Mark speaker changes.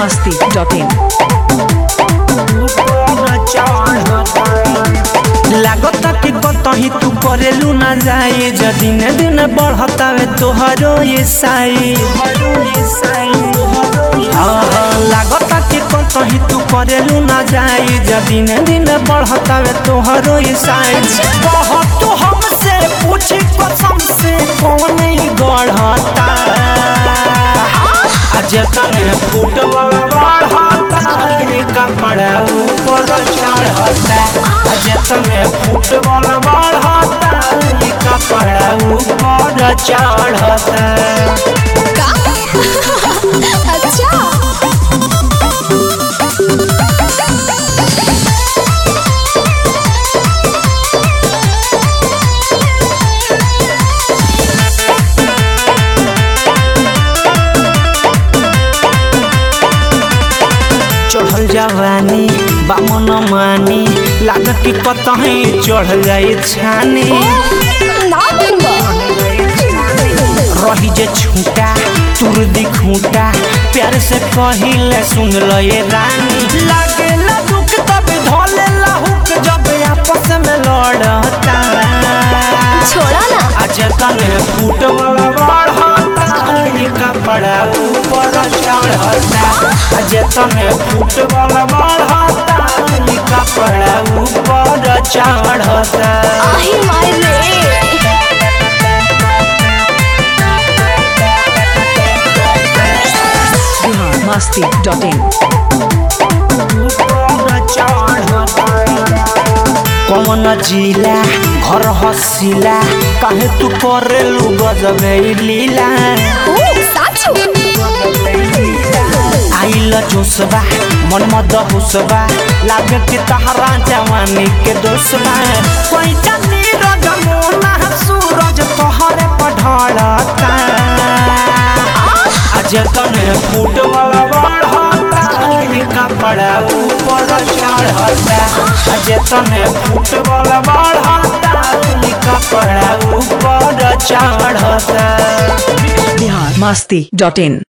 Speaker 1: masti.in.
Speaker 2: लागता कि कतही तू करेलू ना जाए ज दिन दिन बढ़तावे तोहरो ये साई हाँ, हाँ, लागता कि कतही तू करेलू ना जाए ज दिन दिन बढ़तावे तोहरो ये साई बहुत तू हमसे पूछी कसम से कौन ही गढ़ता आज तने फुटबॉल बढ़ता कपड़ा ऊपर चढ़ता आज तने फुटबॉल बढ़ता कपड़ा ऊपर चढ़ता
Speaker 3: अच्छा
Speaker 2: चढ़ल जवानी बामन मानी लागत कि कतही चढ़ जाए छानी
Speaker 3: ना बनबा
Speaker 2: रही जे छूटा तुर दी खूटा प्यार से कहिले सुन ल ये रानी लागे ला दुख तब धोले ला हुक जब आपस में लड़ता
Speaker 3: छोड़ा ना
Speaker 2: आज तने फुटबॉल बढ़ता ई कपड़ा ऊपर चढ़ता आज तने फुटबॉल बढ़ता ई कपड़ा ऊपर चढ़ता
Speaker 3: आही माय रे
Speaker 1: Bihar masti.in.
Speaker 2: कौन जिला घर हसीला काहे तू करेलू गजबे ई लीला
Speaker 3: ओ साचू
Speaker 2: आइल जोसबा मन मद हुसबा लागे कि तहरा जवानी के दोसबा कोई जानी रग मोना सूरज तोहरे पढ़लता आज तने फुटबॉल बढ़ता ई कपड़ा ऊपर चढ़ता आज तने फुटबॉल बढ़ता ई कपड़ा ऊपर चढ़ता
Speaker 1: Bihar masti.in.